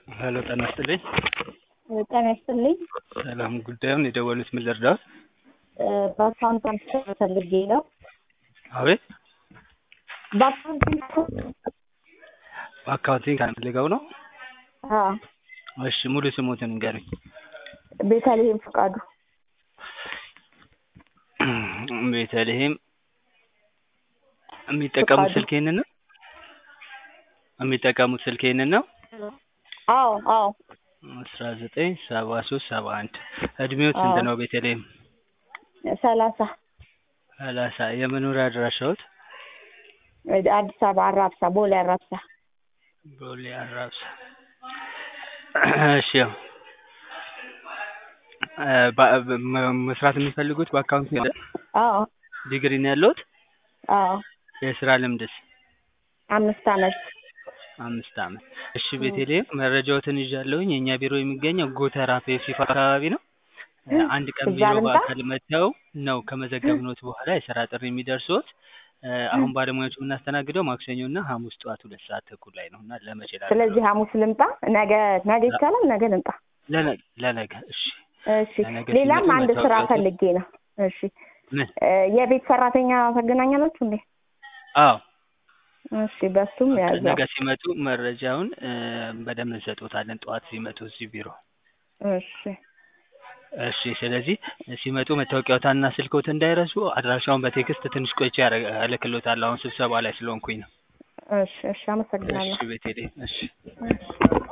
ሄሎ ጤና ይስጥልኝ። ጤና ይስጥልኝ። ሰላም ጉዳዩን የደወሉት ምን ልርዳዎት? በአካውንት ትራንስፈር ፈልጌ ነው። አቤት በአካውንት በአካውንቲንግ ፈልገው ነው? አዎ እሺ ሙሉ ስሞትን ንገሩኝ። ቤተልሔም ፍቃዱ ቤተልሔም የሚጠቀሙት ፍቃዱ። ስልክ ይሄንን ነው? የሚጠቀሙት ስልክ ይሄንን ነው? አዎ አዎ አስራ ዘጠኝ ሰባ ሶስት ሰባ አንድ እድሜው ስንት አዎ። ነው ቤተልሔም? ሰላሳ ሰላሳ የመኖሪያ አድራሻዎት? አዲስ አበባ አራብሳ ቦሌ አራብሳ ቦሌ አራብሳ እሺ ያው እ በ- በ- መስራት የሚፈልጉት በአካውንቲንግ ነው? አዎ ዲግሪ ነው ያለዎት? አዎ የስራ ልምድስ? አምስት አመት አምስት አመት። እሺ ቤተልሔም መረጃዎትን ይዣለሁኝ። የእኛ ቢሮ የሚገኘው ጎተራ ፔፕሲ አካባቢ ነው። እ አንድ ቀን እዛ ቢሮ ልምጣ? በአካል መጥተው ነው ከመዘገብኖት በኋላ የስራ ጥሪ የሚደርሶት። እ አሁን ባለሙያዎቹ የምናስተናግደው ማክሰኞ እና ሐሙስ ጠዋት ሁለት ሰዓት ተኩል ላይ ነው እና ለመቼ ላድርገው? ስለዚህ ሐሙስ ልምጣ? ነገ ነገ ይቻላል? ነገ ልምጣ? ለነገ ለነገ እሺ እሺ ለነገ ሌላም ሲመጡ አንድ ስራ መታወቂያዎትን- ፈልጌ ነው። እሺ ምን? እ የቤት ሰራተኛ ታገናኛላችሁ እንዴ? አዎ እሺ በሱም ያዘው። ነገ ሲመጡ መረጃውን እ በደንብ እንሰጦታለን ጠዋት ሲመጡ እዚህ ቢሮ። እሺ እሺ ስለዚህ ሲመጡ መታወቂያዎትና ስልክዎት እንዳይረሱ። አድራሻውን በቴክስት ትንሽ ቆይቼ ያረ- እልክልዎታለሁ። አሁን ስብሰባ ላይ ስለሆንኩኝ ነው። እሺ እሺ አመሰግናለሁ። እሺ ቤተልሔም እሺ እሺ